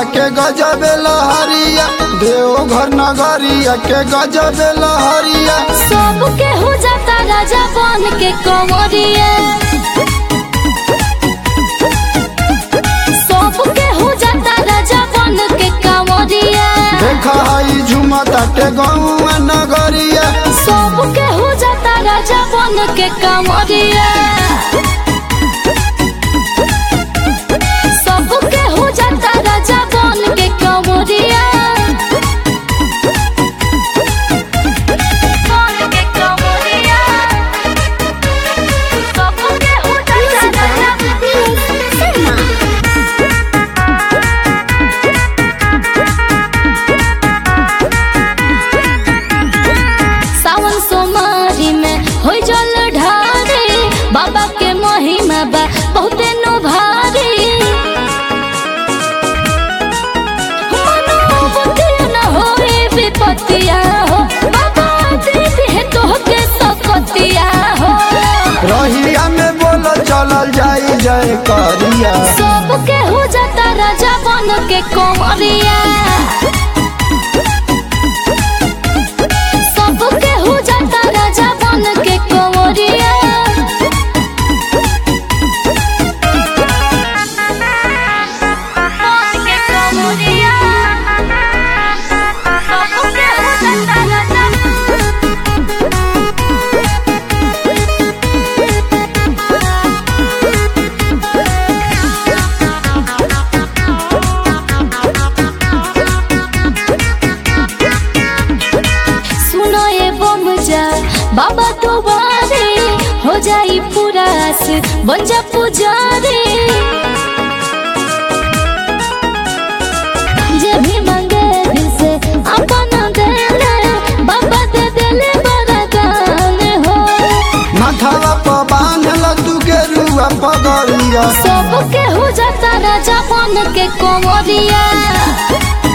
के गजब लहरिया देवघर नगरिया के गजब लहरिया सब केहू जाता राजा बन के कंवरिया सब केहू जाता राजा बन के कंवरिया देखा हई झुमता के गौआ नगरिया सब केहू जाता राजा बन के कंवरिया सब केहू जाता राजा बन के कंवरिया बन के कंवरिया सब केहू जाता राजा सावन सोमारी में हो जल ढारे बाबा के महिमा बा बहुते नो भारी मनोबुद्धि न होए विपत्तिया हो बाबा दीदी है तोहके सकतिया हो रहिया में बोल चलल जाई जय करिया सब केहू जाता राजा बन के कंवरिया सब केहू जाता राजा बन के कंवरिया बन के कंवरिया सब केहू जाता राजा सुनो ये बम जा बाबा तो बारे हो जाई पूरा आस बन जा पुजारी जे भी मांगे दिल से अपन देले बाबा दे देले वरदान हो माथावा पर बांधल तू के रुआ पगड़िया सब केहू जाता राजा बन के कंवरिया